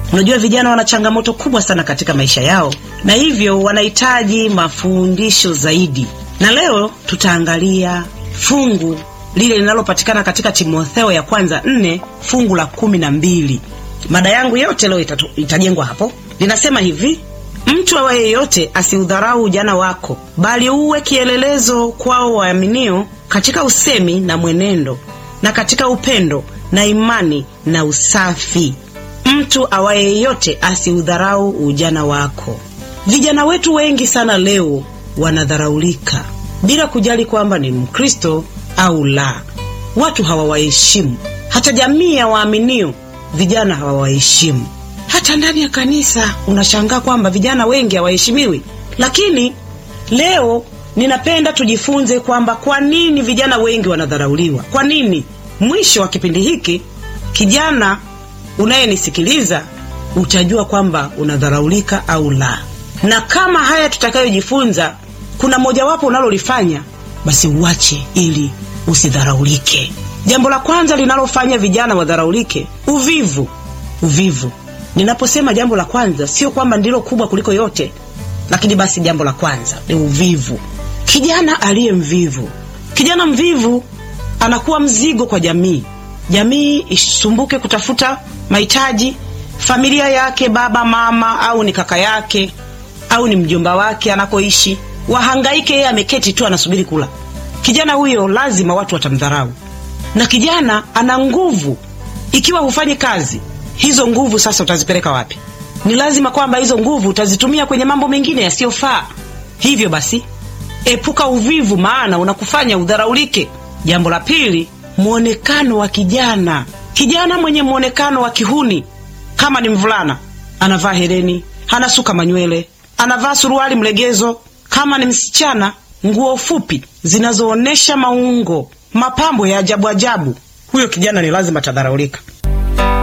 Unajua, vijana wana changamoto kubwa sana katika maisha yao, na hivyo wanahitaji mafundisho zaidi, na leo tutaangalia fungu lile linalopatikana katika Timotheo ya kwanza nne fungu la kumi na mbili. Mada yangu yote leo itatu, itajengwa hapo. Linasema hivi: mtu awaye yeyote asiudharau ujana wako, bali uwe kielelezo kwao waaminio katika usemi na mwenendo na katika upendo na imani na usafi. Mtu awaye yeyote asiudharau ujana wako. Vijana wetu wengi sana leo wanadharaulika bila kujali kwamba ni Mkristo au la. Watu hawawaheshimu, hata jamii ya waaminio vijana hawawaheshimu. Hata ndani ya kanisa unashangaa kwamba vijana wengi hawaheshimiwi. Lakini leo ninapenda tujifunze kwamba kwa nini vijana wengi wanadharauliwa. Kwa nini? Mwisho wa kipindi hiki, kijana unayenisikiliza, utajua kwamba unadharaulika au la, na kama haya tutakayojifunza kuna mojawapo unalolifanya, basi uache ili usidharaulike. Jambo la kwanza linalofanya vijana wadharaulike, uvivu. Uvivu, ninaposema jambo la kwanza, sio kwamba ndilo kubwa kuliko yote, lakini basi jambo la kwanza ni uvivu. Kijana aliye mvivu, kijana mvivu anakuwa mzigo kwa jamii. Jamii isumbuke kutafuta mahitaji, familia yake, baba mama, au ni kaka yake au ni mjomba wake anakoishi, wahangaike, yeye ameketi tu anasubiri kula. Kijana huyo lazima watu watamdharau, na kijana ana nguvu. Ikiwa hufanyi kazi, hizo nguvu sasa utazipeleka wapi? Ni lazima kwamba hizo nguvu utazitumia kwenye mambo mengine yasiyofaa. Hivyo basi, epuka uvivu, maana unakufanya udharaulike. Jambo la pili, mwonekano wa kijana. Kijana mwenye mwonekano wa kihuni, kama ni mvulana, anavaa hereni, anasuka manywele, anavaa suruali mlegezo. Kama ni msichana, nguo fupi zinazoonyesha maungo, mapambo ya ajabu ajabu, huyo kijana ni lazima atadharaulika.